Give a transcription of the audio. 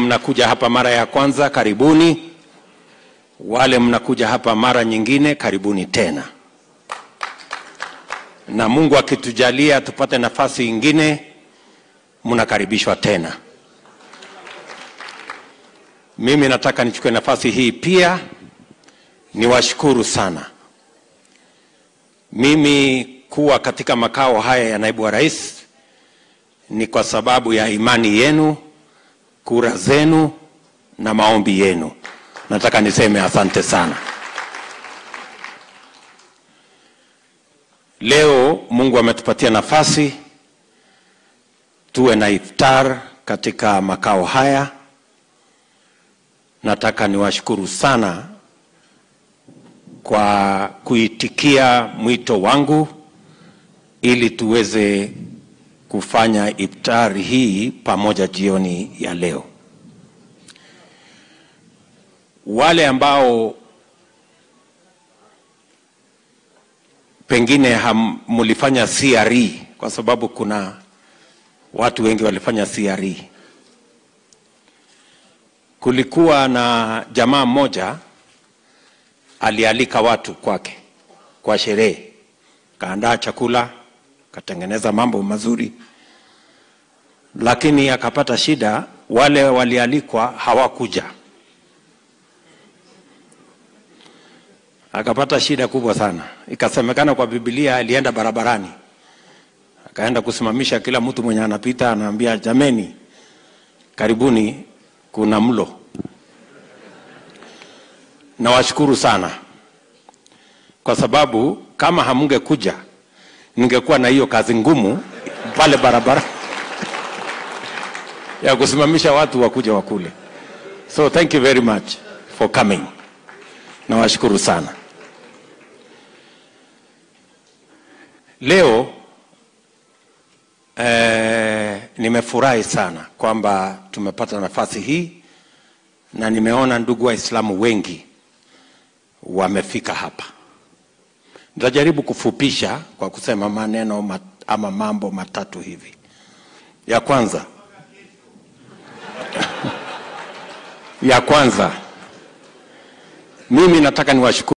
mnakuja hapa mara ya kwanza, karibuni. Wale mnakuja hapa mara nyingine, karibuni tena, na Mungu akitujalia tupate nafasi ingine, mnakaribishwa tena. Mimi nataka nichukue nafasi hii pia niwashukuru sana. Mimi kuwa katika makao haya ya naibu wa rais ni kwa sababu ya imani yenu, kura zenu na maombi yenu. Nataka niseme asante sana. Leo Mungu ametupatia nafasi tuwe na iftar katika makao haya. Nataka niwashukuru sana kwa kuitikia mwito wangu ili tuweze kufanya iftari hii pamoja jioni ya leo. Wale ambao pengine mulifanya CRE, kwa sababu kuna watu wengi walifanya CRE. Kulikuwa na jamaa mmoja alialika watu kwake kwa sherehe, kaandaa chakula, katengeneza mambo mazuri, lakini akapata shida. Wale walialikwa hawakuja, akapata shida kubwa sana. Ikasemekana kwa Biblia alienda barabarani, akaenda kusimamisha kila mtu mwenye anapita, anaambia jameni, karibuni, kuna mlo. Nawashukuru sana kwa sababu kama hamungekuja ningekuwa na hiyo kazi ngumu pale barabara ya kusimamisha watu wakuja wakule. So thank you very much for coming. Nawashukuru sana. Leo eh, nimefurahi sana kwamba tumepata nafasi hii na nimeona ndugu Waislamu wengi wamefika hapa. Nitajaribu kufupisha kwa kusema maneno mat, ama mambo matatu hivi. Ya kwanza ya kwanza, mimi nataka niwashukuru